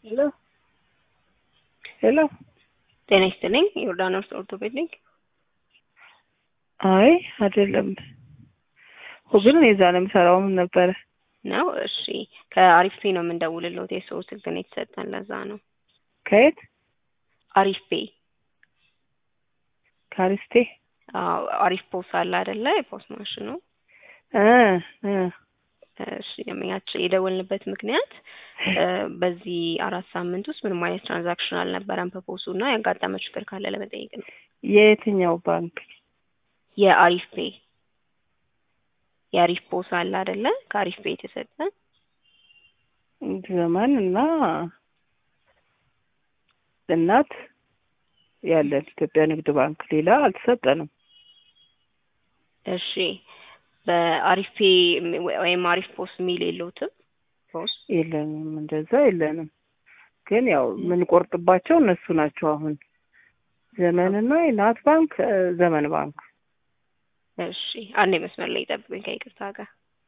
ሄሎ ሄሎ ጤና ይስጥልኝ። ዮርዳኖስ ኦርቶፔዲክ አይ አይደለም ግን እኔ እዛ ነው የምሰራው። ምን ነበረ ነው? እሺ ከአሪፍ ፔ ነው የምንደውልልዎት። የሰው ስልክ ነው የተሰጠን፣ ለዛ ነው። ከየት አሪፍ ፔ ካሪስቴ አዎ፣ አሪፍ ፖስ አለ አይደለ? የፖስ ማሽኑ እ እ እሺ ደንበኛችን የደወልንበት ምክንያት በዚህ አራት ሳምንት ውስጥ ምንም አይነት ትራንዛክሽን አልነበረም በፖሱ እና ያጋጠመ ችግር ካለ ለመጠየቅ ነው። የየትኛው ባንክ? የአሪፍ ፔ የአሪፍ ፖስ አለ አይደለ? ከአሪፍ ፔ የተሰጠ ዘመን እና እናት ያለን ኢትዮጵያ ንግድ ባንክ ሌላ አልተሰጠንም። እሺ በአሪፍ ፔ ወይም አሪፍ ፖስ የሚል የለውትም? ፖስ የለንም፣ እንደዛ የለንም። ግን ያው የምንቆርጥባቸው እነሱ ናቸው። አሁን ዘመንና የናት ባንክ ዘመን ባንክ። እሺ አንዴ መስመር ላይ ጠብቁኝ ከይቅርታ ጋር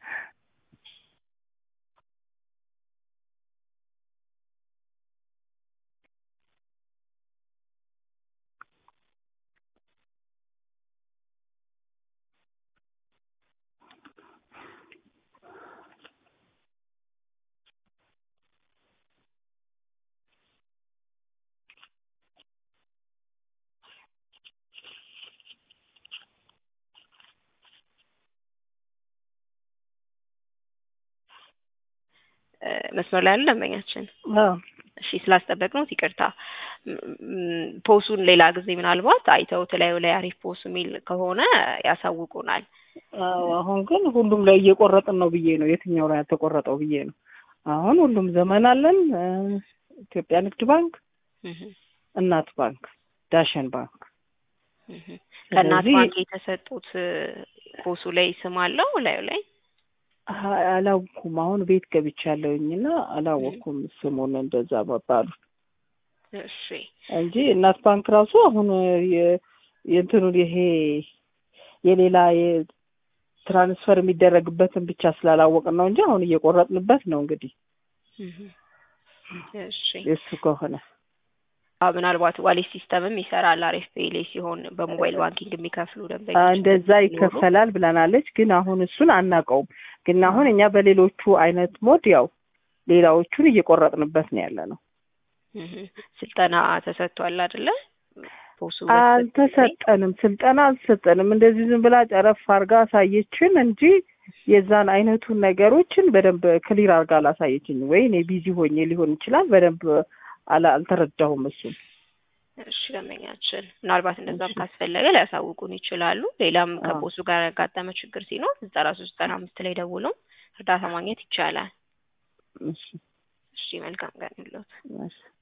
መስመር ላይ ያለ ደንበኛችን እሺ ስላስጠበቅነው ይቅርታ። ፖሱን ሌላ ጊዜ ምናልባት አይተው ተለያዩ ላይ አሪፍ ፖስ የሚል ከሆነ ያሳውቁናል። አዎ አሁን ግን ሁሉም ላይ እየቆረጥን ነው ብዬ ነው። የትኛው ላይ ያልተቆረጠው ብዬ ነው። አሁን ሁሉም ዘመን አለን፣ ኢትዮጵያ ንግድ ባንክ፣ እናት ባንክ፣ ዳሸን ባንክ። ከእናት ባንክ የተሰጡት ፖሱ ላይ ስም አለው ላዩ ላይ አላወኩም። አሁን ቤት ገብቻለሁኝ እና አላወኩም ስሙን እንደዛ መባሉ እሺ እንጂ እናት ባንክ ራሱ አሁን የእንትኑን ይሄ የሌላ ትራንስፈር የሚደረግበትን ብቻ ስላላወቅን ነው እንጂ አሁን እየቆረጥንበት ነው። እንግዲህ እሺ የእሱ ከሆነ ምናልባት ዋሌት ሲስተምም ይሰራል አሪፍ ፔ ላይ ሲሆን በሞባይል ባንኪንግ የሚከፍሉ ደንበኞች እንደዛ ይከፈላል ብለናለች። ግን አሁን እሱን አናውቀውም። ግን አሁን እኛ በሌሎቹ አይነት ሞድ ያው ሌላዎቹን እየቆረጥንበት ነው ያለ ነው። ስልጠና ተሰጥቷል አይደለ? ፖሱ አልተሰጠንም፣ ስልጠና አልተሰጠንም። እንደዚህ ዝም ብላ ጨረፍ አርጋ አሳየችን እንጂ የዛን አይነቱን ነገሮችን በደንብ ክሊር አርጋ አላሳየችኝ። ወይ እኔ ቢዚ ሆኜ ሊሆን ይችላል በደንብ አልተረዳሁም። እሱን እሺ ደንበኛችን ምናልባት እንደዛም ካስፈለገ ሊያሳውቁን ይችላሉ። ሌላም ከፖሱ ጋር ያጋጠመ ችግር ሲኖር ዘጠና ሶስት ዘጠና አምስት ላይ ደውሎም እርዳታ ማግኘት ይቻላል። እሺ እሺ መልካም ቀን ይሁንልዎት። እሺ